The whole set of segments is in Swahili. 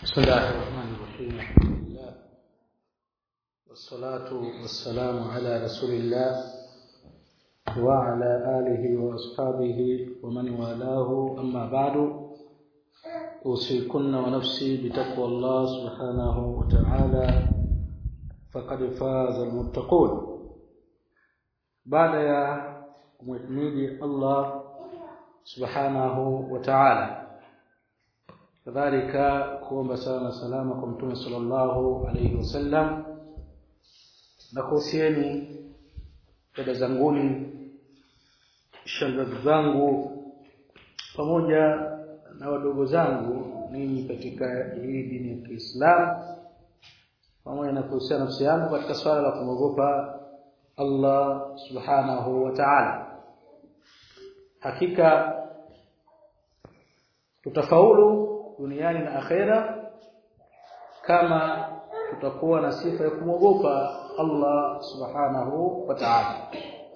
بسم الله الرحمن الرحيم الحمد لله والصلاة والسلام على رسول الله وعلى آله وأصحابه ومن والاه أما بعد أوصيكن ونفسي بتقوى الله سبحانه وتعالى فقد فاز المتقون بعد يا محمد الله سبحانه وتعالى kadhalika kuomba sana salama kwa mtume sallallahu alayhi wasallam na kuhusieni dada zanguni shangazi zangu pamoja na wadogo zangu ninyi katika hii dini ya Kiislamu pamoja na kuhusiana nafsi yangu katika swala la kumwogopa Allah subhanahu wa ta'ala hakika tutafaulu duniani na akhera kama tutakuwa na sifa ya kumwogopa Allah subhanahu wa ta'ala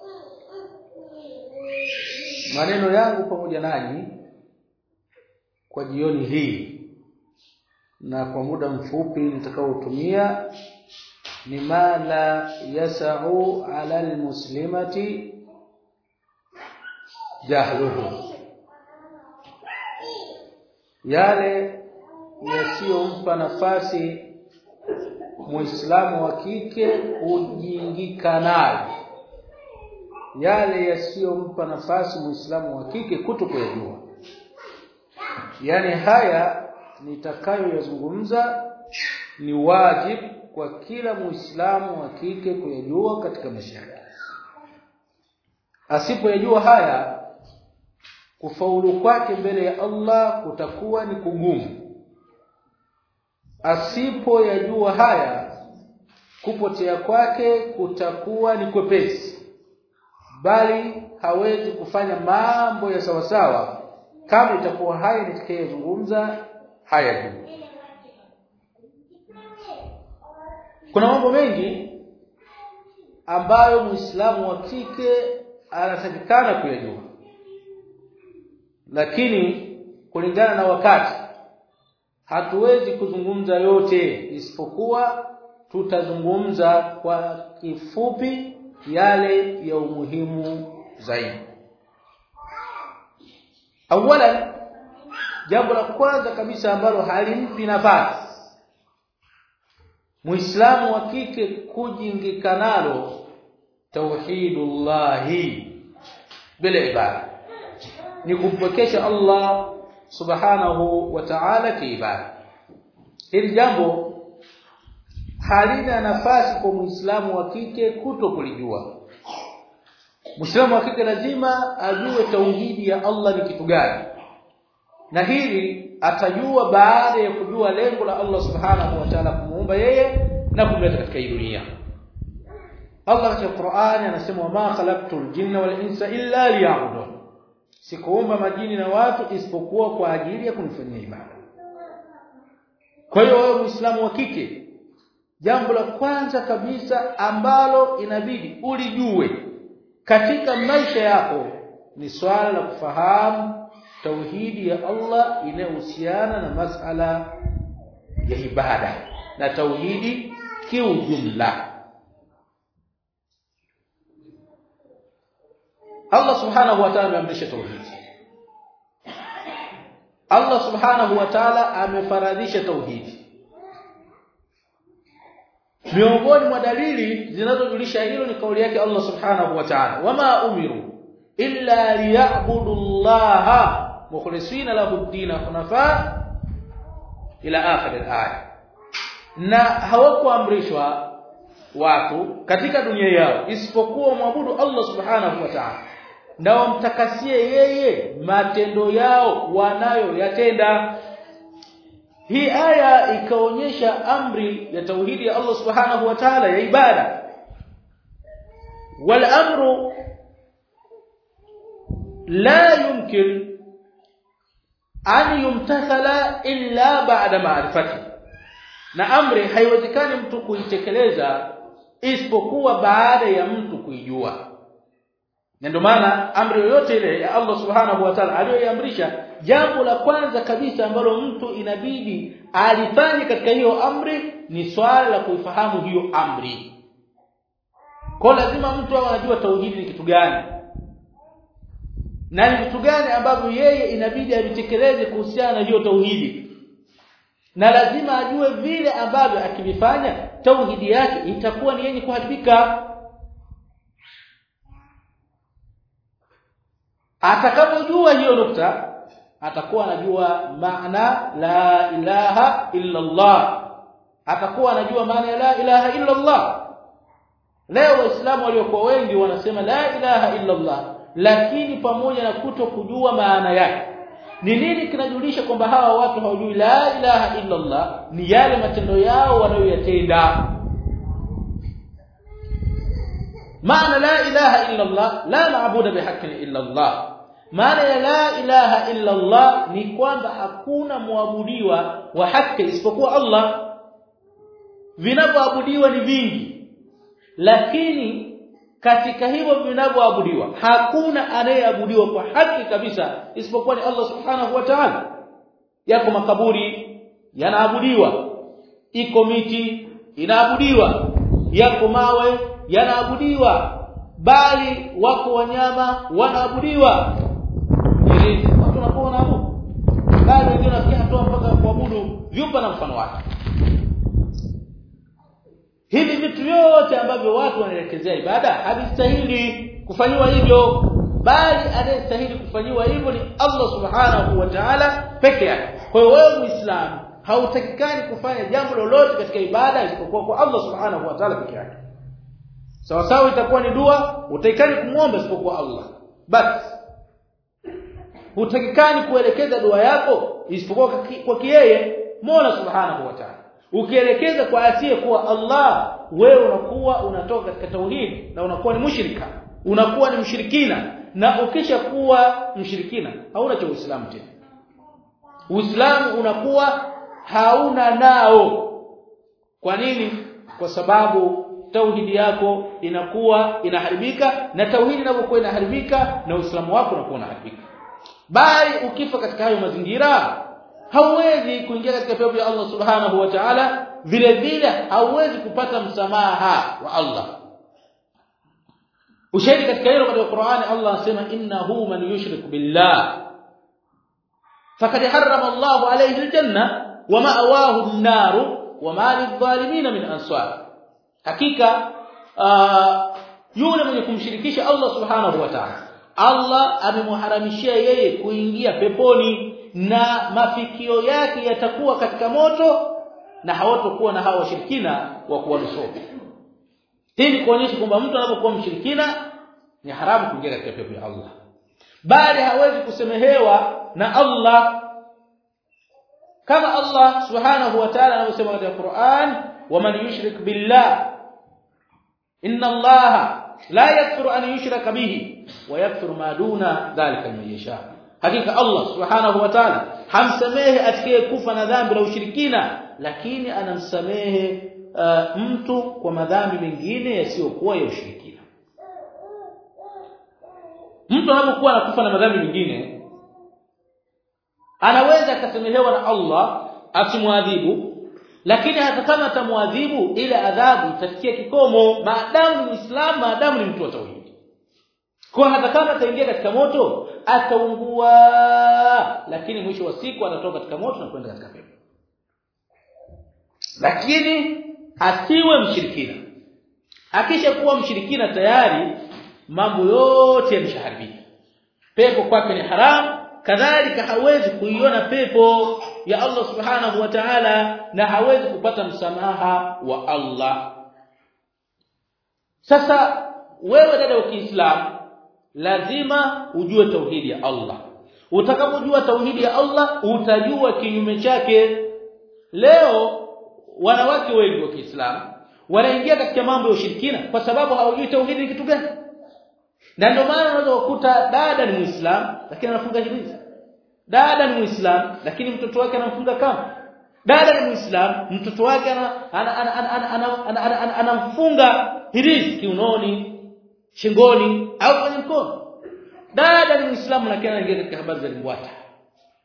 maneno yangu pamoja nanyi kwa jioni hii na kwa muda mfupi nitakaotumia ni mala yasau ala almuslimati jahluhu yale yasiyompa nafasi muislamu wa kike kujiingika nayo yale yasiyompa nafasi muislamu wa kike kutokuyajua yani haya nitakayoyazungumza ni wajibu kwa kila muislamu wa kike kuyajua katika maisha yake asipoyajua haya kufaulu kwake mbele ya Allah kutakuwa ni kugumu asipoyajua haya kupotea kwake kutakuwa ni kwepesi bali hawezi kufanya mambo ya sawasawa kama itakuwa haya nitakayozungumza haya juu kuna mambo mengi ambayo Muislamu wa kike anatakikana kuyajua lakini kulingana na wakati hatuwezi kuzungumza yote isipokuwa tutazungumza kwa kifupi yale ya umuhimu zaidi awalan jambo la kwanza kabisa ambalo halimpi nafasi Muislamu wa kike kujingika nalo tauhidullahi bila ibada ni kumpokesha Allah subhanahu wa ta'ala kiibada hili jambo halina nafasi kwa muislamu wa kike kuto kulijua muislamu wa kike lazima ajue tauhidi ya Allah ni kitu gani na hili atajua baada ya kujua lengo la Allah subhanahu wa ta'ala kumuumba yeye na kumleta katika hii dunia Allah katika Qur'ani anasema ma khalaqtul jinna wal insa illa liya'budun sikuumba majini na watu isipokuwa kwa ajili ya kunifanyia ibada kwa hiyo wewe muislamu wa kike jambo la kwanza kabisa ambalo inabidi ulijue katika maisha yako ni swala la kufahamu tauhidi ya Allah inayohusiana na masala ya ibada na tauhidi kiujumla Allah subhanahu wa ta'ala ameamrisha tauhidi Allah subhanahu wa ta'ala amefaradhisha tauhidi miongoni mwa dalili zinazojulisha hilo ni kauli yake Allah subhanahu wa ta'ala wama umiru illa liya'budu Allah mukhlisina lahu ad-din hunafa ila akhir al-aya na hawakuamrishwa watu katika dunia yao isipokuwa mwabudu Allah subhanahu wa ta'ala na wamtakasie yeye matendo yao wanayoyatenda hii aya ikaonyesha amri ya tauhidi ya Allah subhanahu wa ta'ala ya ibada wal amru la yumkin an yumtathala illa ba'da ma'rifati na amri haiwezekani mtu kuitekeleza isipokuwa baada ya mtu kuijua na ndio maana amri yoyote ile ya Allah subhanahu wa ta'ala aliyoiamrisha jambo la kwanza kabisa ambalo mtu inabidi alifanye katika hiyo amri ni swala la kuifahamu hiyo amri kwa lazima mtu awe anajua tauhidi ni kitu gani na ni vitu gani ambavyo yeye inabidi avitekeleze kuhusiana na hiyo tauhidi na lazima ajue vile ambavyo akivifanya tauhidi yake itakuwa ni yenye kuharibika atakapojua hiyo nukta atakuwa anajua maana la ilaha illa Allah atakuwa anajua maana ya la ilaha illa Allah leo waislamu waliokuwa wengi wanasema la ilaha illa Allah lakini pamoja na kuto kujua maana yake ni nini kinajulisha kwamba hawa watu hawajui la ilaha illa Allah ni yale matendo yao wanayoyatenda maana la ilaha illa Allah la maabuda bihaqqin illa Allah maana ya la ilaha illa Allah ni kwamba hakuna muabudiwa wa haki isipokuwa Allah vinavyoabudiwa ni vingi lakini katika hivyo vinavyoabudiwa hakuna anayeabudiwa kwa haki kabisa isipokuwa ni Allah subhanahu wa ta'ala yako makaburi yanaabudiwa iko miti inaabudiwa yako mawe yanaabudiwa bali wako wanyama wanaabudiwa ili watu wanakuwa wanaabudu bali wengine wanafikia hatua mpaka kuabudu vyumba na mfano wake hivi vitu vyote ambavyo watu wanaelekezea ibada havistahili kufanyiwa hivyo bali anayestahili kufanyiwa hivyo ni Allah subhanahu wa ta'ala peke yake kwa hiyo wewe muislamu hautakikani kufanya jambo lolote katika ibada isipokuwa kwa Allah subhanahu wa ta'ala peke yake sawa sawa itakuwa ni dua utaikani kumwomba isipokuwa Allah basi hutakikani kuelekeza dua yako isipokuwa kwa kiyeye Mola subhanahu wa ta'ala ukielekeza kwa asiye kuwa Allah wewe unakuwa unatoka katika tauhid na unakuwa ni mushrika unakuwa ni mshirikina na ukisha kuwa mshirikina hauna cha Uislamu tena Uislamu unakuwa hauna nao kwa nini kwa sababu tauhidi yako inakuwa inaharibika na tauhidi inapokuwa inaharibika na Uislamu wako unakuwa unaharibika bali ukifa katika hayo mazingira hauwezi kuingia katika pepo ya Allah subhanahu wa ta'ala vile vile hauwezi kupata msamaha wa Allah ushahidi katika hilo katika Qur'ani Allah anasema innahu man yushrik billah faqad harrama Allahu alayhi aljanna wa ma'awahu an-nar wa ma lidh-dhalimin min ansar hakika yule mwenye kumshirikisha Allah subhanahu wa ta'ala Allah amemharamishia yeye kuingia peponi na mafikio yake yatakuwa katika moto na hawatokuwa na hawa washirikina wa kuwanusuru hii ni kuonyesha kwamba mtu anapokuwa mshirikina ni haramu kuingia katika pepo ya Allah bali hawezi kusemehewa na Allah kama Allah subhanahu wa ta'ala anavyosema katika Qur'an waman yushrik billah inna Allah la yaghfiru an yushraka bihi wa yaghfiru ma duna dhalika liman yasha hakika Allah subhanahu wa ta'ala hamsamehe atakaye kufa na dhambi la ushirikina lakini anamsamehe uh, mtu kwa madhambi mengine yasiyokuwa ya ushirikina mtu anapokuwa anakufa na madhambi mengine anaweza akasamehewa na Allah asimwadhibu lakini hata kama atamwadhibu ile adhabu itafikia kikomo maadamu ni Muislamu maadamu ni mtu wa tauhid kwa hata kama ataingia katika moto ataungua lakini mwisho wa siku atatoka katika moto na kwenda katika pepo lakini asiwe mshirikina akisha kuwa mshirikina tayari mambo yote yameshaharibika pepo kwake ni haramu kadhalika hawezi kuiona pepo ya Allah subhanahu wa ta'ala na hawezi kupata msamaha wa Allah sasa wewe dada wa Kiislamu lazima ujue tauhidi ya Allah utakapojua tauhidi ya Allah utajua kinyume chake leo wanawake wengi wa Kiislamu wanaingia katika mambo ya ushirikina kwa sababu hawajui tauhidi ni kitu gani na ndio maana unaweza kukuta dada ni Muislamu lakini anafunga hirizi dada ni Muislamu lakini mtoto wake anamfunga kama dada ni Muislamu mtoto wake anamfunga hirizi kiunoni shingoni au kwenye mkono dada ni Muislamu lakini anaingia katika habari za limbwata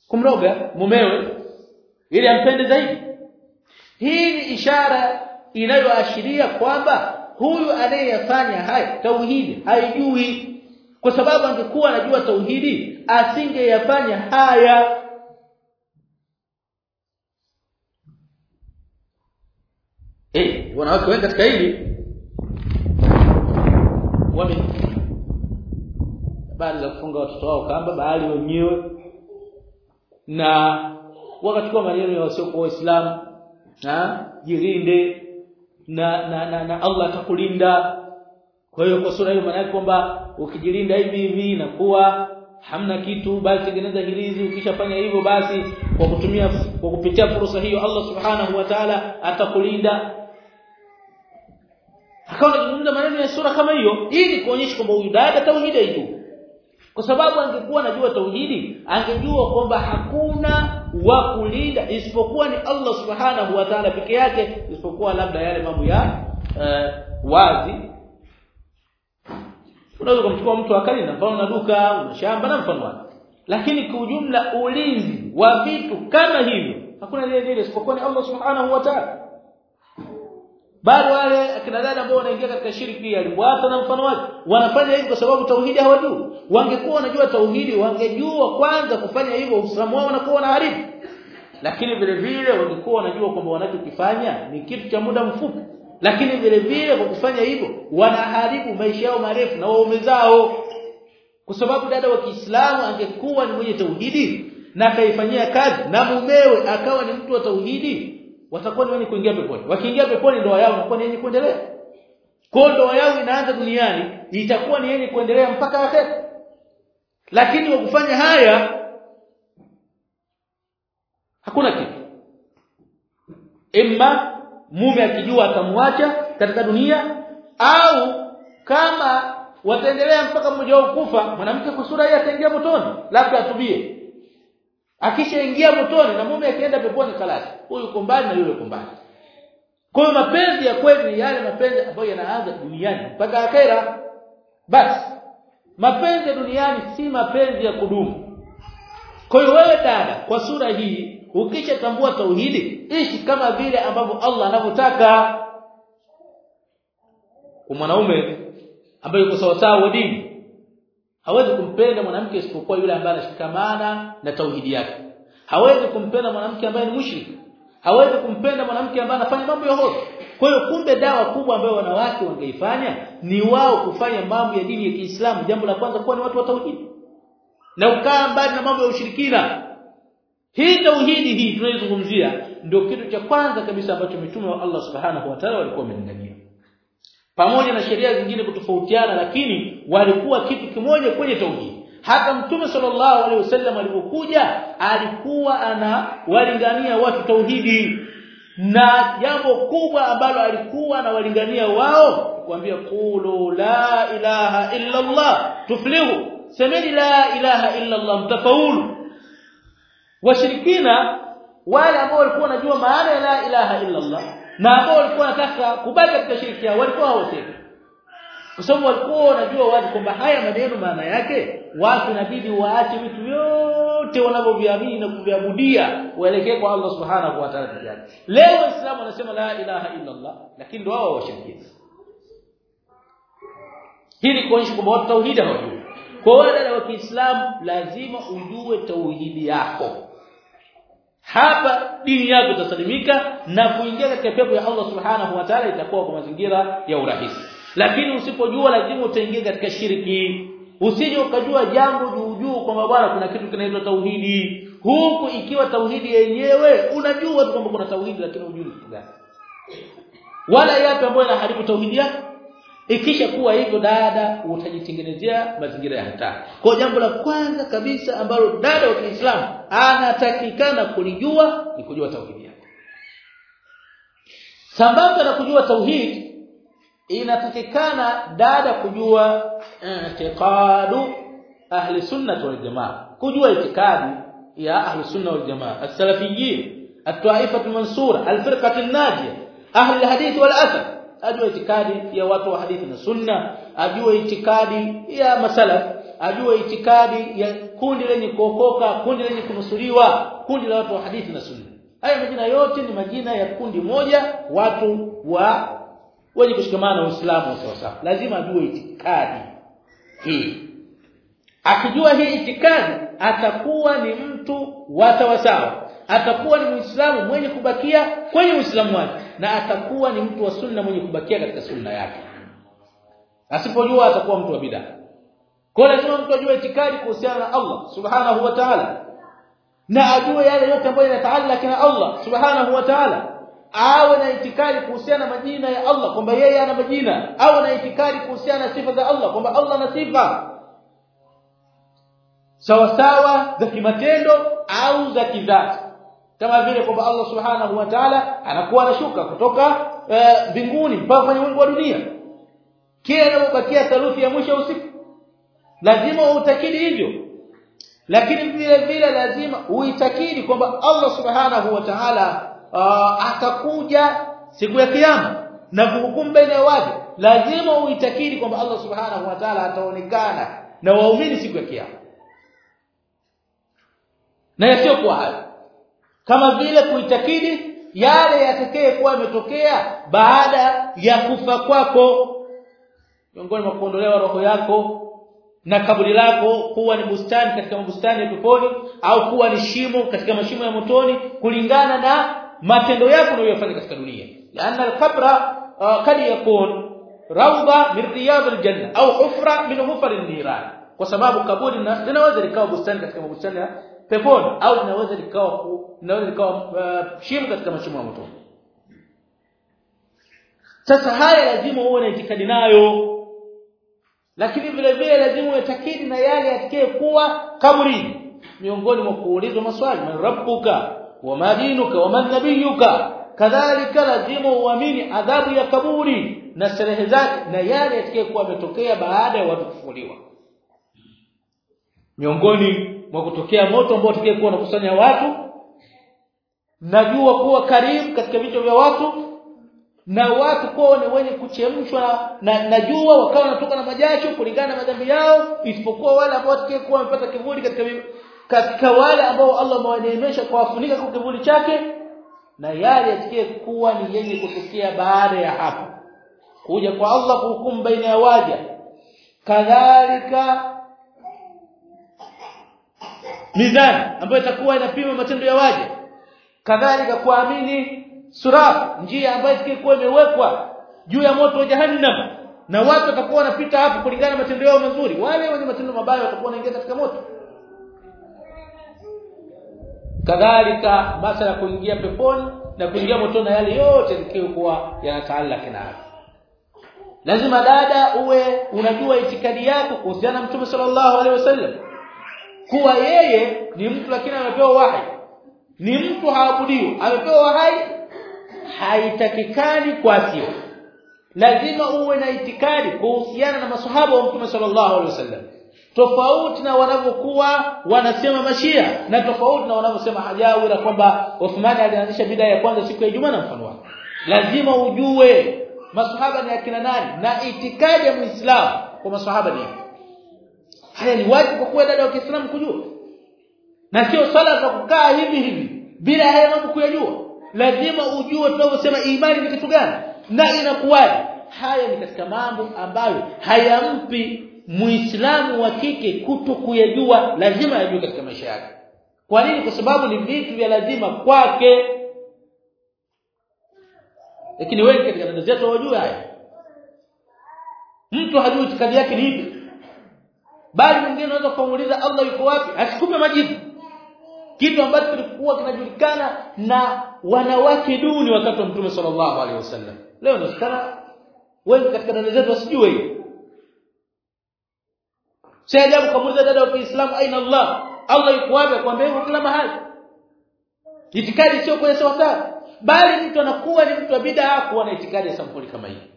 kumroga mumewe ili ampende zaidi hii ni ishara inayoashiria kwamba huyu anayeyafanya haya tauhidi haijui kwa sababu angekuwa anajua tauhidi asingeyafanya haya eh wanawake wengi katika hili wame habari za kufunga watoto wao kamba bali wenyewe na wakachukua maneno ya wasiokuwa waislamu na jirinde na na, na, na Allah atakulinda kwa hiyo kwa sura hiyo maana kwamba ukijilinda hivi hivi inakuwa hamna kitu basi tengeneza hirizi ukishafanya hivyo basi kwa kutumia kwa kupitia fursa hiyo Allah subhanahu wa ta'ala atakulinda akawa anazungumza maneno ya sura kama hiyo ili kuonyesha kwamba huyu dada tauhidi haijui kwa sababu angekuwa anajua tauhidi angejua kwamba hakuna wa kulinda isipokuwa ni Allah subhanahu wa ta'ala peke yake isipokuwa labda yale mambo ya uh, wazi unaweza kumchukua mtu akalinda mfano na duka una shamba na mfano wake lakini kwa ujumla ulinzi wa vitu kama hivyo hakuna lile lile isipokuwa ni Allah subhanahu wa ta'ala bali wale akina dada ambao wanaingia katika shirki ya liwata na mfano wake wanafanya hivyo kwa sababu tauhidi hawajui wangekuwa wanajua tauhidi wangejua kwanza kufanya hivyo uislamu wao unakuwa unaharibu lakini vile vile wangekuwa wanajua kwamba wanachokifanya ni kitu cha muda mfupi lakini vile vile kwa kufanya hivyo wanaharibu maisha yao marefu na waume zao kwa sababu dada wa Kiislamu angekuwa ni mwenye tauhidi na akaifanyia kazi na mumewe akawa ni mtu wa tauhidi watakuwa ni wenye kuingia peponi wakiingia peponi ndoa yao inakuwa ni yenye kuendelea kwa ndoa yao inaanza duniani itakuwa ni yenye kuendelea mpaka akhera lakini kwa kufanya haya hakuna kitu imma mume akijua atamwacha katika dunia au kama wataendelea mpaka mmoja wao kufa mwanamke kwa sura hii ataingia motoni labda atubie akishaingia motoni na mume akienda peponi kalasi huyu yuko mbali na yule yuko mbali kwa hiyo mapenzi ya kweli ni yale mapenzi ambayo yanaanza duniani mpaka akhera basi mapenzi ya duniani si mapenzi ya kudumu kwa hiyo wewe dada kwa sura hii ukishatambua tauhidi ishi kama vile ambavyo Allah anavyotaka kwa mwanaume ambaye yuko sawa sawa dini hawezi kumpenda mwanamke isipokuwa yule ambaye anashikamana na tauhidi yake hawezi kumpenda mwanamke ambaye ni mushrik hawezi kumpenda mwanamke ambaye anafanya mambo ya hovyo kwa hiyo kumbe dawa kubwa ambayo wanawake wangeifanya ni wao kufanya mambo ya dini ya Kiislamu jambo la kwanza kuwa ni watu wa tauhidi na ukaa mbali na mambo ya ushirikina hii tauhidi hii tunayozungumzia ndio kitu cha kwanza kabisa ambacho mitume wa Allah subhanahu wa ta'ala walikuwa wamelingania pamoja na sheria zingine kutofautiana lakini walikuwa kitu kimoja kwenye tauhidi hata mtume sallallahu alaihi wasallam alipokuja alikuwa anawalingania watu tauhidi na jambo kubwa ambalo alikuwa anawalingania wao kuambia qulu la ilaha illa Allah tuflihu semeni la ilaha illa Allah mtafaulu washirikina wale ambao walikuwa wanajua maana ya la ilaha illa Allah na ambao walikuwa wanataka kubaki katika shirki yao walikuwa hawasemi kwa sababu walikuwa wanajua wazi kwamba haya maneno maana yake watu inabidi waache vitu vyote wanavyoviamini na kuviabudia waelekee kwa Allah subhanahu wa ta'ala pekee yake leo waislamu wanasema la ilaha illa Allah lakini ndio wao washirikina hili kuonyesha kwamba watu tauhidi hawajui kwa wale wa Kiislamu lazima ujue tauhidi yako hapa dini yako itasalimika na kuingia katika pepo ya Allah subhanahu wa ta'ala itakuwa kwa mazingira ya urahisi lakini usipojua lazima utaingia katika shirki usije ukajua jambo juu juu kwamba bwana kuna kitu kinaitwa tauhidi huku ikiwa tauhidi yenyewe unajua tu kwamba kuna tauhidi lakini hujui kitu gani wala yapi ambayo yanaharibu tauhidi yako ikisha kuwa hivyo dada utajitengenezea mazingira ya hatari kwa jambo la kwanza kabisa ambalo dada wa Kiislamu anatakikana kulijua ni kujua tauhidi yake sambamba na kujua tauhidi inatakikana dada kujua i'tiqadu ahli sunnah wal jamaa kujua itikadi ya ahli sunnah wal jamaa as-salafiyyin at-ta'ifah al-mansura al-firqah an-najiyah ahli al-hadith wal athar ajue itikadi ya watu wa hadithi na sunna ajue itikadi ya masalaf ajue itikadi ya kundi lenye kuokoka kundi lenye kunusuriwa kundi la watu wa hadithi na sunna haya majina yote ni majina ya kundi moja watu wa wenye kushikamana na Uislamu sawa sawa lazima ajue itikadi hii akijua hii itikadi atakuwa ni mtu wa sawasawa atakuwa ni muislamu mwenye kubakia kwenye uislamu wake na atakuwa ni mtu wa sunna mwenye kubakia katika sunna yake asipojua atakuwa mtu wa bid'a kwa lazima mtu ajue itikadi kuhusiana na Allah subhanahu wa ta'ala na ajue yale yote ambayo yanataallaka na Allah subhanahu wa ta'ala awe na itikadi kuhusiana na majina ya Allah kwamba yeye ana majina awe na itikadi kuhusiana na sifa za Allah kwamba Allah ana sifa sawa sawa za kimatendo au za kidhati kama vile kwamba Allah subhanahu wa ta'ala anakuwa anashuka kutoka mbinguni mpaka kwenye wingu wa dunia kila anapobakia theluthi ya mwisho usiku lazima uitakidi hivyo lakini vile vile lazima uitakidi kwamba Allah subhanahu wa ta'ala uh, atakuja siku ya kiyama na kuhukumu baina ya watu lazima uitakidi kwamba Allah subhanahu wa ta'ala ataonekana na waumini siku ya kiyama na yasiyokuwa hayo kama vile kuitakidi yale yatakayekuwa yametokea baada ya kufa kwako miongoni mwa kuondolewa roho yako na kaburi lako kuwa ni bustani katika bustani ya peponi au kuwa ni shimo katika mashimo ya motoni kulingana na matendo yako unayofanya katika dunia laana al-qabra kad yakun rawda min riyad al-janna au hufra min hufar an-niran kwa sababu kaburi linaweza likawa bustani katika mabustani ya peponi au linaweza likawa linaweza likawa uh, shimo katika mashimo ya motoni sasa haya lazima uwe na itikadi nayo lakini vile vile lazima uitakidi na yale yatakaye kuwa kaburini miongoni mwa kuulizwa maswali man rabbuka wa madinuka wa man nabiyuka kadhalika lazima uamini adhabu ya kaburi na sherehe zake na yale yatakaye kuwa yametokea baada ya watu kufufuliwa miongoni mwa kutokea moto ambao utakaye kuwa unakusanya watu najua kuwa karibu katika vichwa vya watu na watu kuwa ni wenye kuchemshwa na, na jua wakawa wanatoka na majasho kulingana na madhambi yao isipokuwa wale ambao watakayekuwa wamepata kivuli katika katika wale ambao Allah amewaneemesha kwa kufunika kwa kivuli chake na yale yatakayekuwa ni yenye kutokea baada ya hapo kuja kwa Allah kuhukumu baina ya waja kadhalika mizani ambayo itakuwa inapima matendo ya waja kadhalika kuamini surat njia ambayo ilikuwa imewekwa juu ya moto wa jahannam na watu watakuwa wanapita hapo kulingana na matendo yao mazuri wale wenye matendo mabaya watakuwa wanaingia katika moto kadhalika masala ya kuingia peponi na kuingia motoni na yale yote yaliyokuwa yanataallaka na lazima dada uwe unajua itikadi yako kuhusiana na mtume sallallahu alaihi wasallam kuwa yeye ni mtu lakini amepewa wahi ni mtu haabudiwi amepewa wahi haitakikani kuasiwa lazima uwe na itikadi kuhusiana na masahaba wa mtume sallallahu alaihi wasallam tofauti na wanavyokuwa wanasema mashia na tofauti na wanavyosema hajawira kwamba Uthmani alianzisha bidaa ya kwanza siku ya Ijumaa na mfano wake lazima ujue masahaba ni akina nani na itikadi ya Muislamu kwa masahaba ni haya ni wajibu kwa kuwa dada wa Kiislamu kujua na sio swala za kukaa hivi hivi bila haya mambo kuyajua lazima ujue tunavyosema imani ni kitu gani na inakuwaje haya ni katika mambo ambayo hayampi muislamu wa kike kuto kuyajua lazima yajue katika maisha yake kwa nini kwa sababu ni vitu vya lazima kwake lakini wengi katika dada zetu hawajui haya mtu hajui itikadi yake ni ipi bali mwingine anaweza kumuuliza Allah yuko wapi asikupe majibu kitu ambacho kilikuwa kinajulikana na wanawake duni wakati wa Mtume sallallahu alaihi wasallam leo inasikana wengi katika dada zetu wasijue hiyo si ajabu kamuuliza dada wa Kiislamu aina Allah Allah yuko wapi akwambia hivyo kila mahali itikadi sio kwa sawa sawa bali mtu anakuwa ni mtu wa bid'a kuwa na itikadi ya sampuli kama hii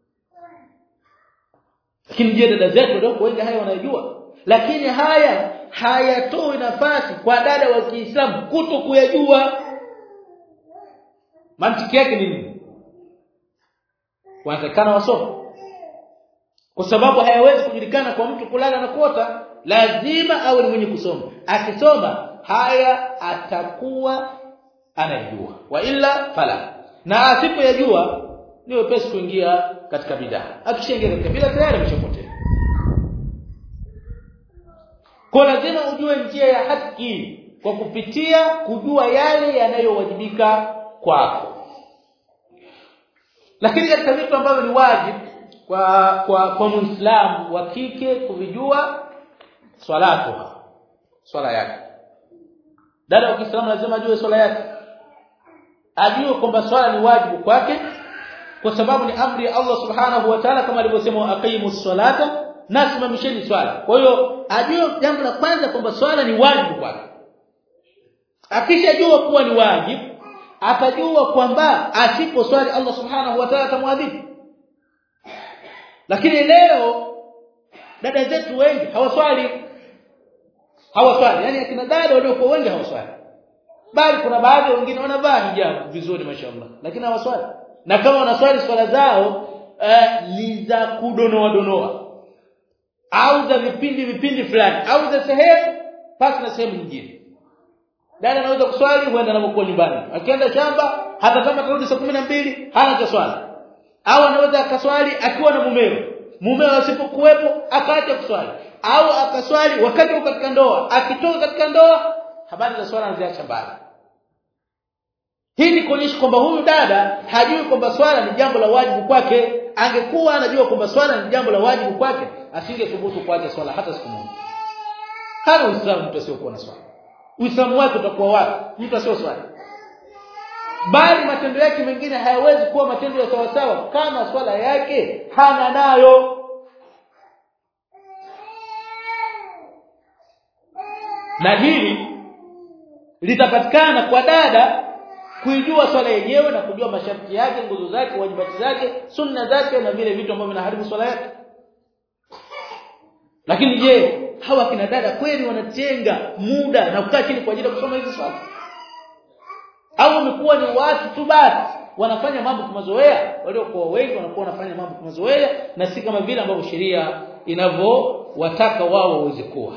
lakini je dada zetu ndio wengi haya wanajua lakini haya hayatoi nafasi kwa dada wa Kiislamu kuto kuyajua mantiki yake ni nini wanatakana wasome kwa sababu hayawezi kujulikana kwa mtu kulala na kuota lazima awe ni mwenye kusoma akisoma haya atakuwa anajua wa illa fala na asipoyajua ni wepesi kuingia katika bidaa akishaingia katika bidaa tayari ameshapotea kwa lazima ujue njia ya haki kwa kupitia kujua yale yanayowajibika kwako lakini katika vitu ambavyo ni wajibu kwa kwa kwa muislamu wa kike kuvijua swalatu swala yake dada wa Kiislamu lazima ajue swala yake ajue kwamba swala ni wajibu kwake kwa sababu ni amri ya Allah subhanahu wa ta'ala kama alivyosema aqimus salata nasimamisheni swala kwa hiyo ajue jambo la kwanza kwamba swala ni wajibu kwake akishajua kuwa ni wajibu atajua kwamba asipo swali Allah subhanahu wa ta'ala atamwadhibu lakini leo dada zetu wengi hawaswali hawaswali yani akina dada waliokuwa wengi hawaswali bali kuna baadhi wengine wanavaa hijabu vizuri mashaallah lakini hawaswali na kama wanaswali swala zao eh, ni za kudonoa donoa au za vipindi vipindi fulani au za sehemu pasi na sehemu nyingine dada anaweza kuswali huenda anapokuwa nyumbani akienda shamba hata kama tarudi saa 12 hana cha swala au anaweza akaswali akiwa na mumewe mumewe asipokuwepo akaacha kuswali au akaswali wakati uko katika ndoa akitoka katika ndoa habari za swala anaziacha mbali hii ni kuonyesha kwamba huyu dada hajui kwamba swala ni jambo la wajibu kwake angekuwa anajua kwamba swala ni jambo la wajibu kwake asingethubutu kuacha swala hata siku moja hana uislamu mtu asiyokuwa na swala uislamu wake utakuwa wapi mtu asiyo swali bali matendo yake mengine hayawezi kuwa matendo ya sawa sawa kama swala yake hana nayo na hili litapatikana kwa dada kuijua swala yenyewe na kujua masharti yake nguzo zake wajibati zake sunna zake na vile vitu ambavyo vinaharibu swala yake lakini je hawa kina dada kweli wanatenga muda na kukaa chini kwa ajili ya kusoma hizi swala au wamekuwa ni watu tu basi wanafanya mambo kwa mazoea waliokuwa wengi wanakuwa wanafanya mambo kwa mazoea na si kama vile ambavyo sheria inavyowataka wao waweze kuwa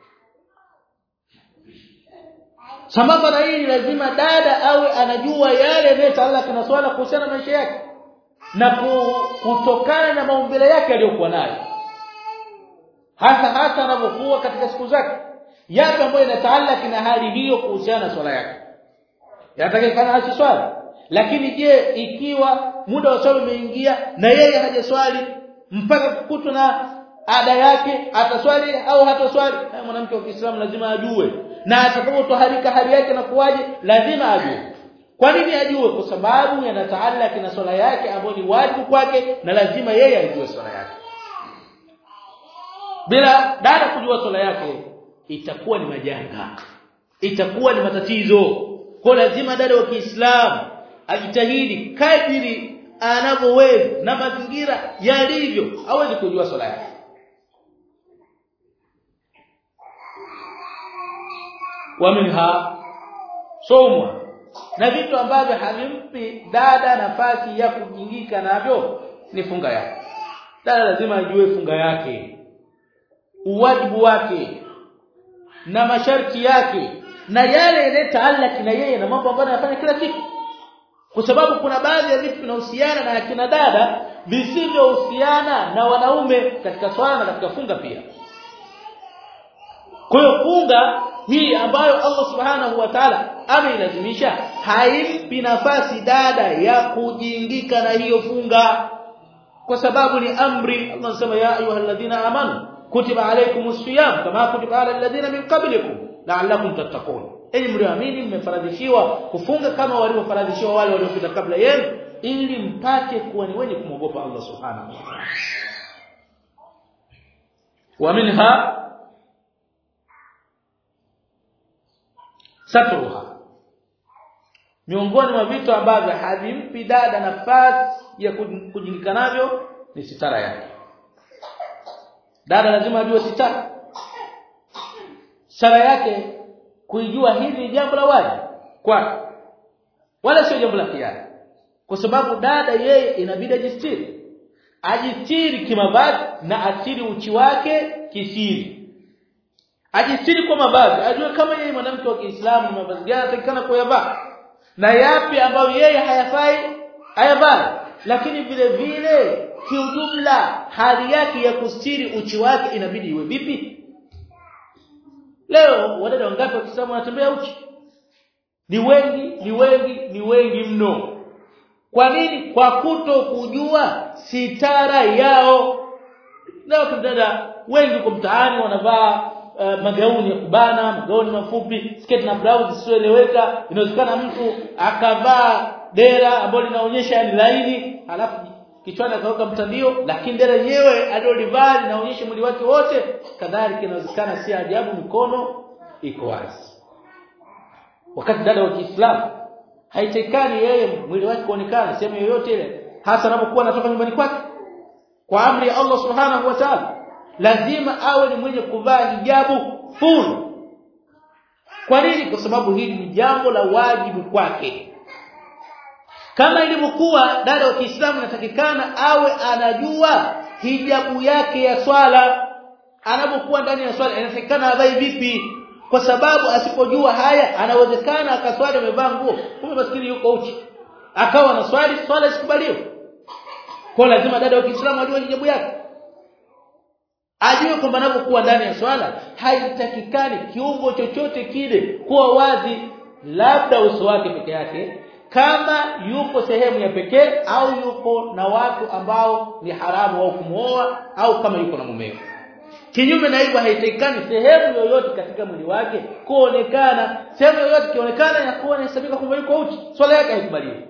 sambamba na hili lazima dada awe anajua yale yanayotaalaka na swala kuhusiana na maisha yake na kutokana na maumbile yake aliyokuwa nayo hasa hasa anapokuwa katika siku zake yapi ambayo inataalaki na hali hiyo kuhusiana na swala yake yatakikana asiswali lakini je ikiwa muda wa swala umeingia na yeye hajaswali mpaka kukutwa na ada yake ataswali au hataswali mwanamke wa Kiislamu lazima ajue na atakapotoharika hali yake na kuwaje lazima ajue kwa nini ajue kwa sababu yanataalaki na swala yake ambayo ni wajibu kwake na lazima yeye ajue swala yake bila dada kujua swala yake itakuwa ni majanga itakuwa ni matatizo kwa lazima dada wa Kiislamu ajitahidi kadiri anavyoweza na mazingira yalivyo aweze kujua swala yake wa minha somwa na vitu ambavyo havimpi dada nafasi ya kujingika navyo ni funga yake dada lazima ajue funga yake uwajibu wake na masharti yake na yale yanayotaalaki na yeye na mambo ambayo anafanya kila siku kwa sababu kuna baadhi ya vitu vinahusiana na akina dada visivyohusiana na wanaume katika swala na katika funga pia kwa hiyo funga hii ambayo Allah subhanahu wa ta'ala ameilazimisha haimpi nafasi dada ya kujingika na hiyo funga kwa sababu ni amri Allah anasema ya ayyuhalladhina amanu kutiba alaykumus siyam kama kutiba ala alladhina min qablikum la'allakum tattaqun enyi mlioamini mmefaradhishiwa kufunga kama walivyofaradhishiwa wale waliopita kabla yenu ili mpate kuwa ni wenye kumwogopa Allah subhanahu wa ta'ala wa minha satruha miongoni mwa vitu ambavyo havimpi dada nafasi ya kujingika navyo ni sitara yake dada lazima ajue sitara sara yake kuijua hili ni jambo la wajibu kwake wala sio jambo la hiari kwa sababu dada yeye inabidi ajistiri ajistiri kimavazi na asiri uchi wake kisiri ajistiri kwa mavazi ajue kama yeye mwanamke wa Kiislamu mavazi gani anatakikana kuyavaa na yapi ambayo yeye hayafai hayavai lakini vile vile kiujumla hali yake ya kustiri uchi wake inabidi iwe vipi leo wadada wangapi wa Kiislamu wanatembea uchi ni wengi ni wengi ni wengi mno kwa nini kwa kuto kujua sitara yao leo dada wengi kwa mtaani wanavaa uh, magauni ya kubana magauni mafupi sketi na blouse zisizoeleweka inawezekana mtu akavaa dera ambalo linaonyesha ni laini halafu kichwani akaweka mtandio lakini dera yenyewe alilolivaa linaonyesha mwili wake wote kadhalika inawezekana si ajabu mikono iko wazi wakati dada wa Kiislamu haitakani yeye mwili wake kuonekana sehemu yoyote ile hasa anapokuwa anatoka nyumbani kwake kwa amri ya Allah subhanahu wa ta'ala lazima awe ni mwenye kuvaa hijabu full kwa nini kwa sababu hili ni jambo la wajibu kwake kama ilivyokuwa dada wa Kiislamu natakikana awe anajua hijabu yake ya swala anapokuwa ndani ya swala inatakikana avae vipi kwa sababu asipojua haya anawezekana akaswali amevaa nguo kumbe maskini yuko uchi akawa na swali swala isikubaliwe kwa lazima dada wa Kiislamu ajue hijabu yake ajue kwamba anapokuwa ndani ya swala haitakikani kiungo chochote kile kuwa wazi labda uso wake peke yake kama yupo sehemu ya pekee au yupo na watu ambao ni haramu au kumuoa au kama yuko na mumeo kinyume na hivyo haitakikani sehemu yoyote katika mwili wake kuonekana sehemu yoyote kionekana inakuwa inahesabika kwamba yuko uchi swala yake haikubaliwi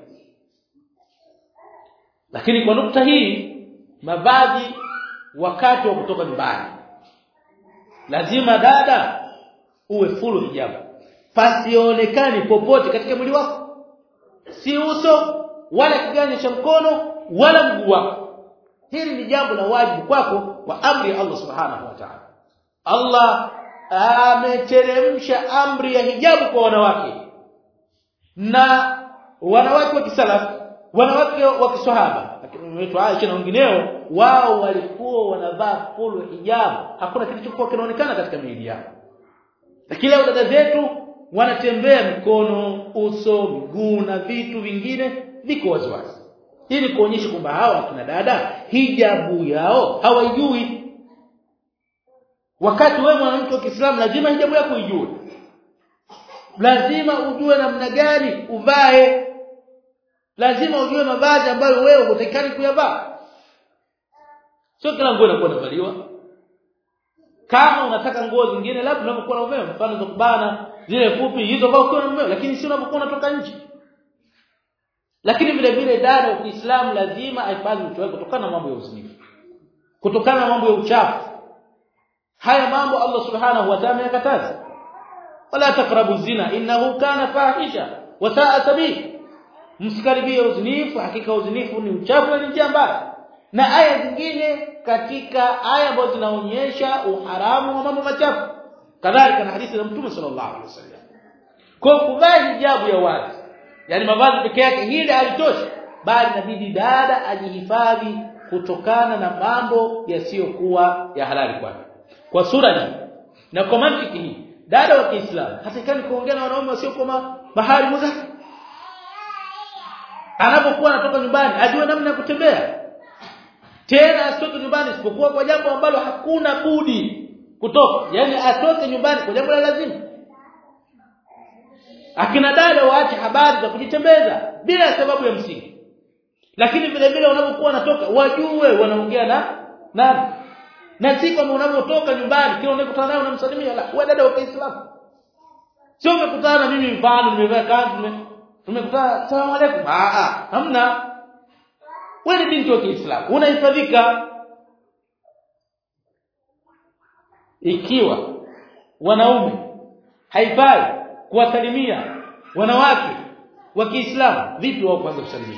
lakini kwa nukta hii mavazi wakati wa kutoka nyumbani lazima dada uwe full hijabu pasionekani popote katika mwili wako si uso wala kiganja cha mkono wala mguu wako hili ni jambo la wajibu kwako kwa amri ya Allah subhanahu wa ta'ala Allah ameteremsha amri ya hijabu kwa wanawake na wanawake wa kisalaf wanawake wa kiswahaba wetu Aisha na wengineo wao walikuwa wanavaa full hijabu hakuna kitu kilichokuwa kinaonekana katika miili yao lakini leo dada zetu wanatembea mikono uso miguu na vitu vingine viko waziwazi ili kuonyesha kwamba hawa kina dada hijabu yao hawaijui wakati wewe mwanamke wa Kiislamu lazima hijabu yako ijue lazima ujue namna gani uvae lazima ujue mavazi ambayo wewe hutakikani kuyavaa sio kila nguo inakuwa inavaliwa kama unataka nguo zingine labda unapokuwa na umeme mfano za kubana zile fupi hizo vaa ukiwa na umeme lakini si unapokuwa unatoka nje lakini vile vile dada wa Kiislamu lazima ahifadhi uchi wake kutokana na mambo ya uzinifu kutokana na mambo ya uchafu haya mambo Allah subhanahu wa ta'ala yakataza wala taqrabu zina innahu kana fahisha wa sa'a sabil msikaribie uzinifu hakika uzinifu ni uchafu na ni njia mbaya na aya zingine katika aya ambazo zinaonyesha uharamu wa mambo machafu kadhalika na hadithi za mtume sallallahu alaihi wasallam kwa kuvaa hijabu ya wazi yani mavazi peke yake hili halitoshi bali inabidi dada ajihifadhi kutokana na mambo yasiyokuwa ya halali kwake kwa sura hii na kwa mantiki hii dada wa Kiislamu hatakani kuongea na wanaume wasiokuwa mahali muzaki anapokuwa anatoka nyumbani ajue namna ya kutembea tena asitoke nyumbani isipokuwa kwa jambo ambalo hakuna budi kutoka yani atoke nyumbani kwa jambo la lazima akina dada waache habari za kujitembeza bila sababu ya msingi lakini vile vile wanapokuwa wanatoka wajue wanaongea na nani na si kama unapotoka nyumbani kila unakutana naye unamsalimia la wewe dada wa Kiislamu sio umekutana na mimi mfano nimevaa kanzu tumekutana salamu alaykum ah ah hamna wewe ni binti wa Kiislamu unahifadhika ikiwa wanaume haifai kuwasalimia wanawake wa Kiislamu vipi wao kwanza kusalimia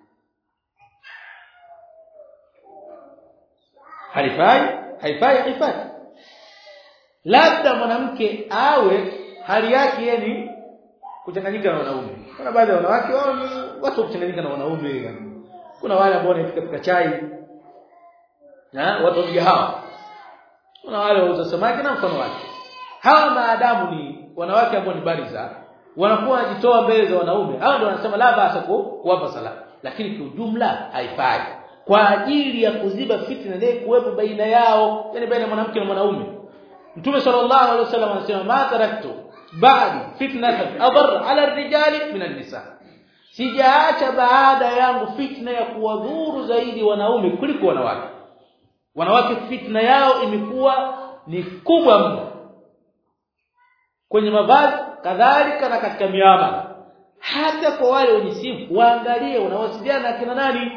haifai haifai haifai labda mwanamke awe hali yake yani kuchanganyika na wanaume kuna baadhi ya wanawake wao ni watu kuchanganyika na wanaume kuna wale ambao wanafika pika chai na watu wa hawa kuna wale wauza samaki na mfano wake hawa maadamu ni wanawake ambao ni bariza wanakuwa wanajitoa mbele za wanaume hao ndio wanasema la basa kuwapa sala lakini kwa ujumla haifai kwa ajili ya kuziba fitna ile kuwepo baina yao yani baina ya mwanamke na mwanaume Mtume sallallahu alaihi wasallam anasema ma taraktu ba'di fitnatan adar ala ar-rijali min an-nisa sijaacha baada yangu fitna ya kuwadhuru zaidi wanaume kuliko wanawake wanawake fitna yao imekuwa ni kubwa mno kwenye mavazi kadhalika na katika miamala hata kwa wale wenye simu waangalie wanawasiliana na kina nani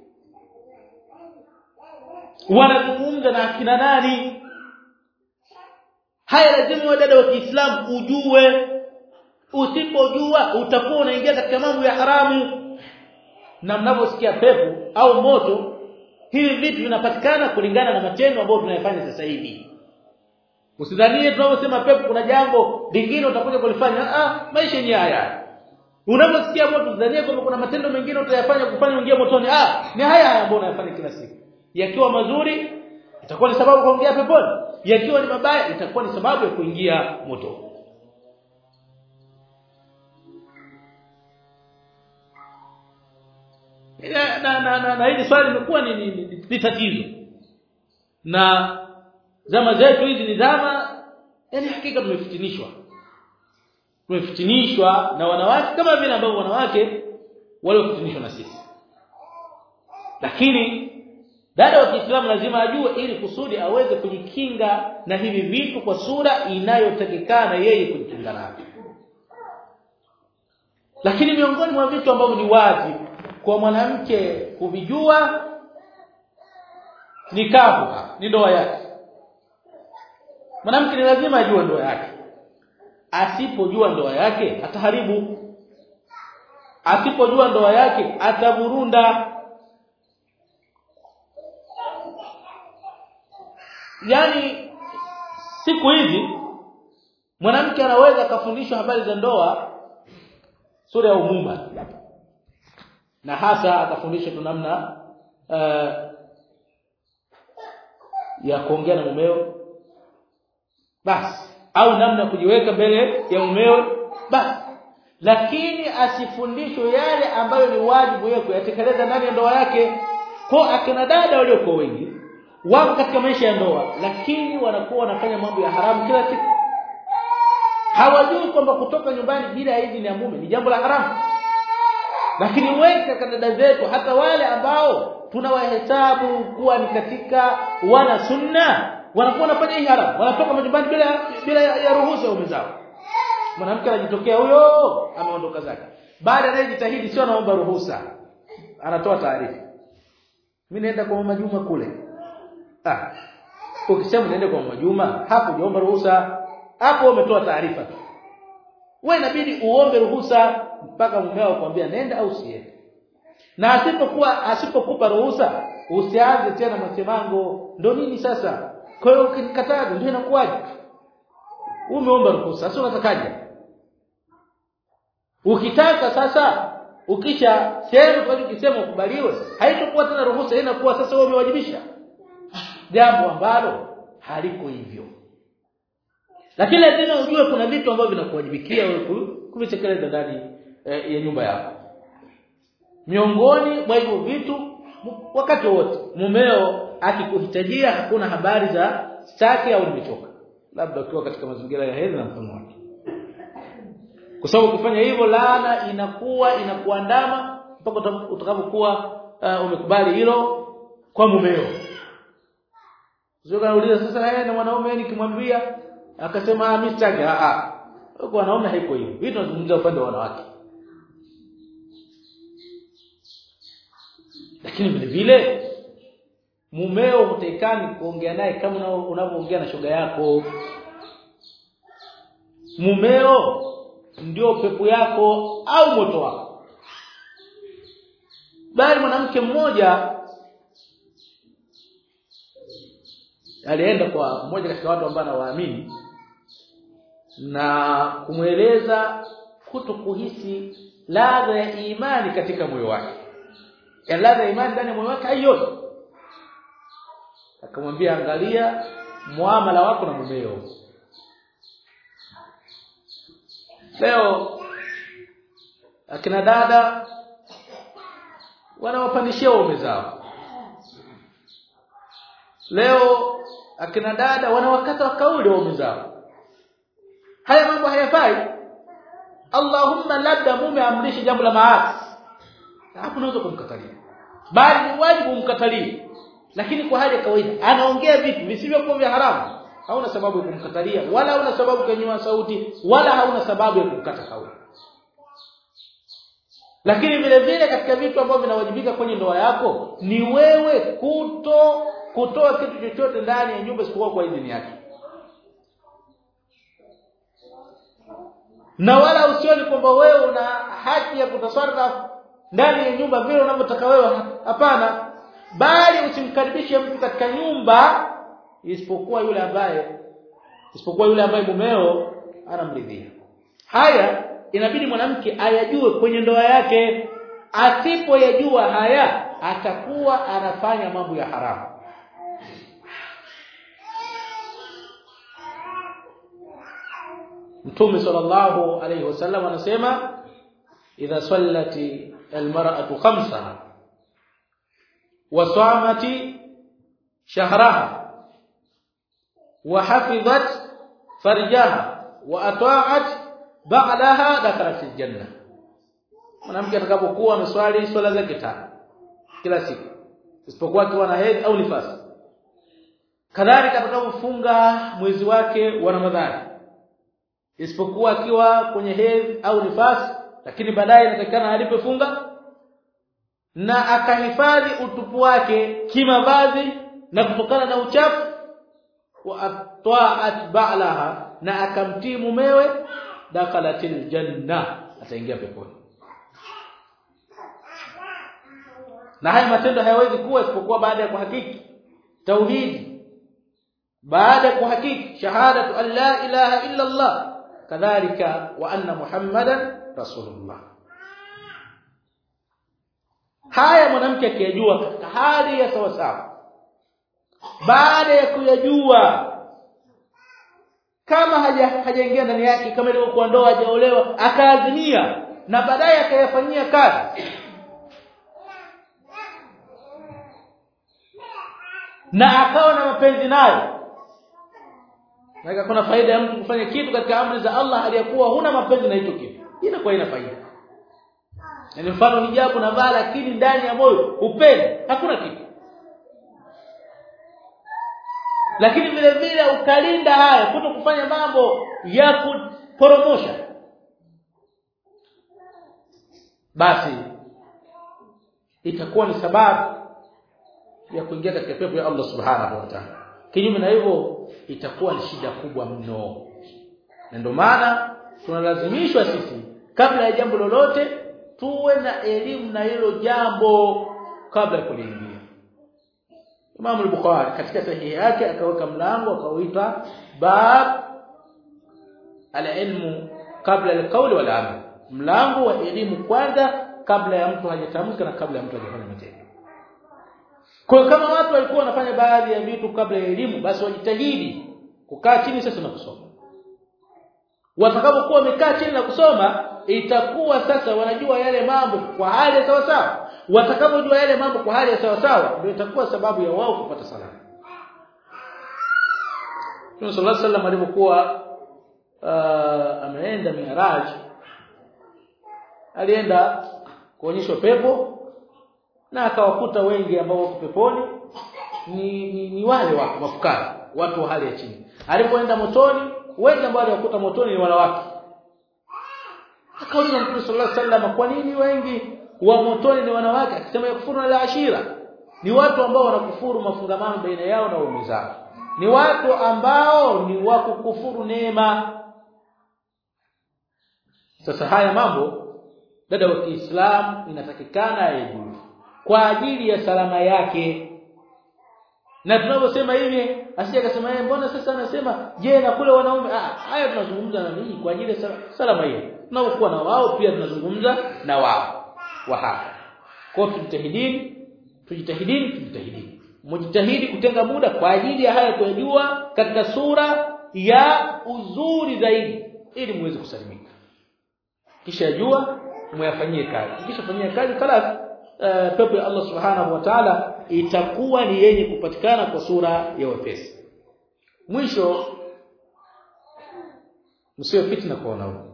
wanazungumza na kina nani haya lazima wewe dada wa Kiislamu ujue usipojua utakuwa unaingia katika mambo ya haramu na mnaposikia pepo au moto hivi vitu vinapatikana kulingana na matendo ambayo tunayafanya sasa hivi usidhanie tunaposema pepo kuna jambo lingine utakuja kulifanya ah maisha yenyewe haya unaposikia moto usidhanie kwamba kuna matendo mengine utayafanya kufanya uingie motoni ah ni haya haya ambayo unayafanya kila siku yakiwa mazuri itakuwa ni sababu kuingia peponi yakiwa ni mabaya itakuwa ni sababu ya kuingia moto na na na, na, na hili swali limekuwa ni, ni, ni, ni tatizo na zama zetu hizi ni zama yani hakika tumefitinishwa tumefitinishwa na wanawake kama vile ambavyo wanawake waliofitinishwa na sisi lakini dada wa Kiislamu lazima ajue ili kusudi aweze kujikinga na hivi vitu kwa sura inayotakikana yeye kujikinga navyo lakini miongoni mwa vitu ambavyo ni wajibu kwa mwanamke kuvijua ni kavu ni ndoa yake mwanamke ni lazima ajue ndoa yake asipojua ndoa yake ataharibu asipojua ndoa yake ataburunda yani siku hizi mwanamke anaweza kafundishwa habari za ndoa sura ya umuma na hasa akafundishwa tu namna uh, ya kuongea na mumeo basi au namna kujiweka mbele ya mumeo basi lakini asifundishwe yale ambayo ni wajibu yeye kuyatekeleza ndani ya ndoa yake kwa akina dada waliokuwa wengi wako katika maisha ya ndoa lakini wanakuwa wanafanya mambo ya haramu kila siku hawajui kwamba kutoka nyumbani bila idhini ya mume ni jambo la haramu lakini wengi katika dada zetu hata wale ambao tunawahesabu kuwa ni katika wana sunna wanakuwa wanafanya hii haramu wanatoka majumbani bila bila ya, ya ruhusa ya zao mwanamke anajitokea huyo ameondoka zake baada anayejitahidi sio anaomba ruhusa anatoa taarifa mimi naenda kwa mama Juma kule ah ukisema unaenda kwa mama Juma hapo hujaomba ruhusa hapo umetoa taarifa tu wewe inabidi uombe ruhusa mpaka mumeo akwambia nenda au usiende na asipokuwa asipokupa ruhusa usianze tena masemango ndo nini sasa kwa hiyo ukinikataza ndio inakuwaje umeomba ruhusa sasa unatakaje ukitaka sasa ukisha sema kwa ukisema ukubaliwe haitakuwa tena ruhusa inakuwa sasa wewe umewajibisha jambo ambalo haliko hivyo lakini lazima ujue kuna vitu ambavyo vinakuwajibikia wewe kuvitekeleza ndani eh, ya nyumba yako miongoni mwa hivyo vitu wakati wote mumeo akikuhitajia hakuna habari za staki au nimechoka labda ukiwa katika mazingira ya hedhi na mfano wake kwa sababu ukifanya hivyo laana inakuwa inakuandama mpaka utakapokuwa uh, umekubali hilo kwa mumeo sio kauliza sasa yeye na mwanaume nikimwambia akasema mimi sitaki a a kwa wanaume haiko hivyo vitu tunazungumzia upande wa wanawake lakini vile vile mumeo hutekani kuongea naye kama unavyoongea na shoga yako mumeo ndio pepo yako au moto wako bali mwanamke mmoja alienda kwa mmoja katika watu ambao anawaamini na kumweleza kuto kuhisi ladha ya imani katika moyo wake ya ladha ya imani ndani ya moyo wake haiyo akamwambia angalia muamala wako na mumeo leo akina dada wanawapandishia waume zao leo akina dada wanawakata kauli waume zao haya mambo hayafai Allahumma labda mume amrishe jambo la maasi hapo unaweza kumkatalia bali ni wajibu umkatalie lakini kwa hali ya kawaida anaongea vitu visivyokuwa vya haramu hauna sababu ya kumkatalia wala hauna sababu kunyanyua sauti wala hauna sababu ya kumkata kauli lakini vile vile katika vitu ambavyo vinawajibika kwenye ndoa yako ni wewe kuto kutoa kitu chochote ndani ya nyumba isipokuwa kwa idhini yake na wala usioni kwamba wewe una haki ya kutasarrafu ndani ya nyumba vile unavyotaka wewe hapana bali usimkaribishe mtu katika nyumba isipokuwa yule ambaye isipokuwa yule ambaye mumeo anamridhia haya inabidi mwanamke ayajue kwenye ndoa yake asipoyajua haya atakuwa anafanya mambo ya haramu Mtume sallallahu alayhi wasallam anasema idha sallati almar'atu khamsaha wa samati shahraha wa hafizat farjaha wa ata'at ba'daha dakhalat aljanna mwanamke atakapokuwa ameswali swala zake tano kila siku isipokuwa akiwa na hedhi au nifasi kadhalika atakapofunga mwezi wake wa Ramadhani isipokuwa akiwa kwenye hedhi au nifasi lakini baadaye inatakikana alipofunga na akahifadhi utupu wake kimavazi na kutokana na uchafu wa atwa'at ba'laha na akamtii mumewe dakalatil janna ataingia peponi na haya matendo hayawezi kuwa isipokuwa baada ya kuhakiki tauhidi baada ya kuhakiki shahadatu an la ilaha illa Allah kadhalika wa anna muhammadan rasulullah haya mwanamke akiyajua katika hali ya sawa sawa baada ya kuyajua kama haja hajaingia ndani yake kama ilivyokuwa ndoa hajaolewa akaazimia na baadaye akayafanyia kazi na akawa na mapenzi nayo na kuna faida ya mtu kufanya kitu katika amri za Allah aliyakuwa huna mapenzi na hicho kitu inakuwa ina faida ni mfano hijabu na vaa lakini ndani ya moyo upende hakuna kitu lakini vile vile ukalinda haya kuto kufanya mambo ya kuporomosha basi itakuwa ni sababu ya kuingia katika pepo ya Allah subhanahu wa ta'ala kinyume na hivyo itakuwa ni shida kubwa mno na ndio maana tunalazimishwa sisi kabla ya jambo lolote tuwe na elimu na hilo jambo kabla ya kuliingia Imam al-Bukhari katika sahihi yake akaweka mlango akauita bab al-ilmu kabla al-qawl wal amal mlango wa elimu kwanza kabla ya mtu hajatamka na kabla ya mtu hajafanya matendo kwa kama watu walikuwa wanafanya baadhi ya vitu kabla ya elimu basi wajitahidi kukaa chini sasa na kusoma watakapokuwa wamekaa chini na kusoma itakuwa sasa wanajua yale mambo kwa hali ya sawa sawa watakapojua yale mambo kwa hali ya sawa sawa ndio itakuwa sababu ya wao kupata salama Mtume sallallahu alaihi wasallam alipokuwa uh, ameenda Mi'raj alienda kuonyeshwa pepo na akawakuta wengi ambao wako peponi ni, ni, ni wale wa mafukara watu wa hali ya chini alipoenda motoni wengi ambao aliwakuta motoni ni wanawake akauliza Mtume sallallahu alaihi wasallam kwa nini wengi wa motoni ni wanawake akisema yakufuru na ashira ni watu ambao wanakufuru mafungamano baina yao na waume zao ni watu ambao ni wa kukufuru neema sasa haya mambo dada wa Kiislamu inatakikana yajue kwa ajili ya salama yake na tunaposema hivi asije akasema yeye mbona sasa anasema je na kule wanaume ah haya tunazungumza na nini kwa ajili ya salama hiyo tunapokuwa na wao pia tunazungumza na wao wa hapa kwa tujitahidini tujitahidini tujitahidini mjitahidi kutenga muda kwa ajili ya haya kujua katika sura ya uzuri zaidi ili muweze kusalimika kisha jua umeyafanyie kazi kisha fanyia kazi kala uh, pepo ya Allah subhanahu wa ta'ala itakuwa ni yenye kupatikana kwa sura ya wepesi mwisho msiwe fitna kwa wanaume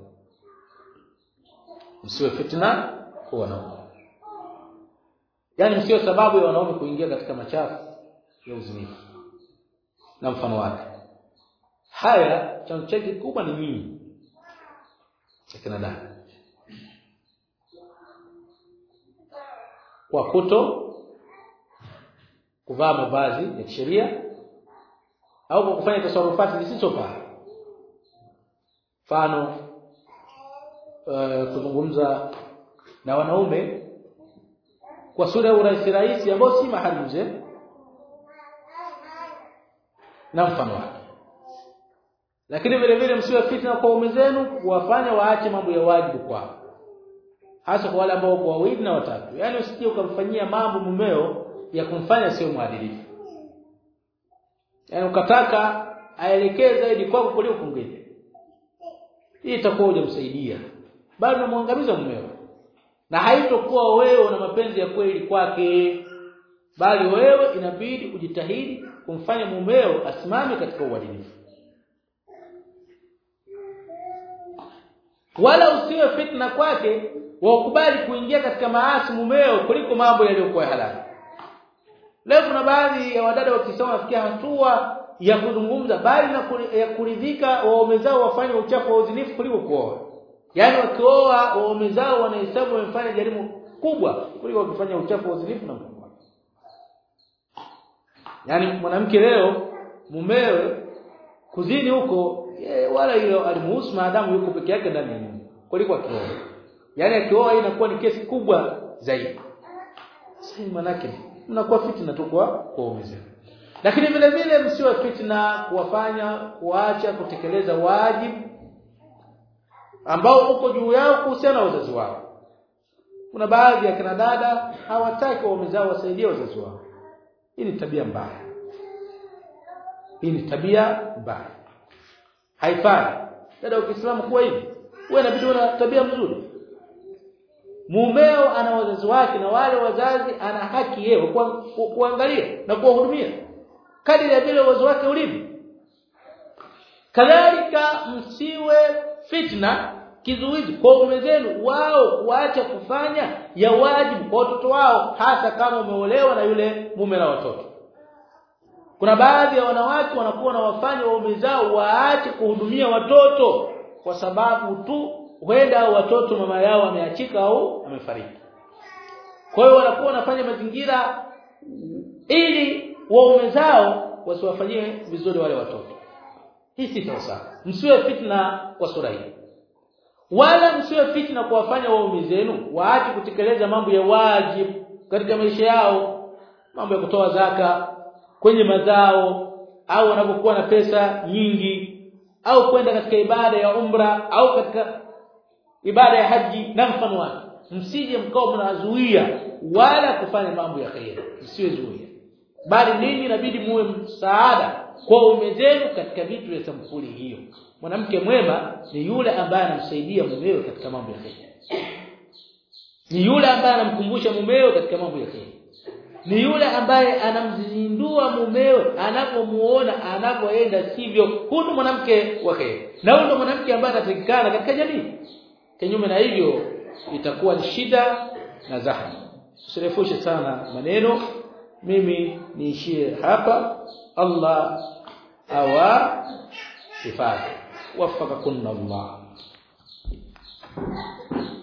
msiwe fitna kwa wanaume yani msiwe sababu ya wanaume kuingia katika machafu ya uzinifu na mfano wake haya chanzo chake kubwa ni nyinyi akina dada kwa kuto kuvaa mavazi ya kisheria au kwa kufanya tasarufati zisizofaa mfano uh, kuzungumza na wanaume kwa sura ya urahisi rahisi ambao si mahali mzee na mfano wake lakini vile vile msiwe fitna kwa ume zenu kuwafanya waache mambo ya wajibu kwao hasa kwa wale ambao kwa wawili na watatu yani usije ukamfanyia mambo mumeo ya kumfanya sio mwadilifu yani ukataka aelekee zaidi kwako kuliko kwingine hii itakuwa hujamsaidia bali unamwangamiza mumeo na haitokuwa wewe una mapenzi ya kweli kwake bali wewe inabidi ujitahidi kumfanya mumeo asimame katika uadilifu wala usiwe fitna kwake wakubali kuingia katika maasi mumeo kuliko mambo yaliyokuwa halali leo kuna baadhi ya wadada wakisoma wafikia hatua ya kuzungumza bali na kuri, ya kuridhika waume zao wafanye uchafu wa uzinifu kuliko kuoa yaani wakioa waume zao wanahesabu wamefanya jarimu kubwa kuliko wakifanya uchafu wa uzinifu na mkubwa yaani mwanamke leo mumewe kuzini huko wala hilo alimuhusu maadamu yuko peke yake ndani ya nyumba kuliko akioa yaani akioa inakuwa ni kesi kubwa zaidi sasa manake mnakuwa fitna tu kwa waume zenu lakini vile vile msiwe fitna kuwafanya kuacha kutekeleza wajibu ambao uko juu yao kuhusiana na wazazi wao kuna baadhi ya kina dada hawataki waume zao wasaidie wazazi wao hii ni tabia mbaya hii ni tabia mbaya haifai dada wa Kiislamu kuwa hivi wewe inabidi una tabia mzuri mumeo ana wazazi wake na wale wazazi ana haki yeye ku, ku, kuangalia na kuwahudumia kadiri ya vile uwezo wake ulivyo kadhalika msiwe fitna kizuizi kwa ume zenu wao kuacha kufanya ya wajibu kwa watoto wao hata kama umeolewa na yule mume na watoto kuna baadhi ya wanawake wanakuwa na wafanya waume zao waache kuhudumia watoto kwa sababu tu huenda watoto mama yao ameachika au amefariki kwa hiyo wanakuwa wanafanya mazingira ili waume zao wasiwafanyie vizuri wale watoto hii si sawa msiwe fitna kwa sura hii wala msiwe fitna kuwafanya waume zenu waache kutekeleza mambo ya wajibu katika maisha yao mambo ya kutoa zaka kwenye mazao au wanapokuwa na pesa nyingi au kwenda katika ibada ya umra au katika ibada ya haji na mfano wake msije mkao mnazuia wala kufanya mambo ya khair msiwe zuia bali ninyi inabidi muwe msaada kwa ume zenu katika vitu vya sampuli hiyo mwanamke mwema ni yule ambaye anamsaidia mumewe katika mambo ya khair ni yule ambaye anamkumbusha mumewe katika mambo ya khair ni yule ambaye anamzindua mumewe anapomuona anapoenda sivyo huyu mwanamke wa khair na huyu mwanamke ambaye anatakikana katika jamii kinyume na hivyo itakuwa ni shida na zahma usirefushe sana maneno mimi niishie hapa Allah awa hifadhi wafakakunna Allah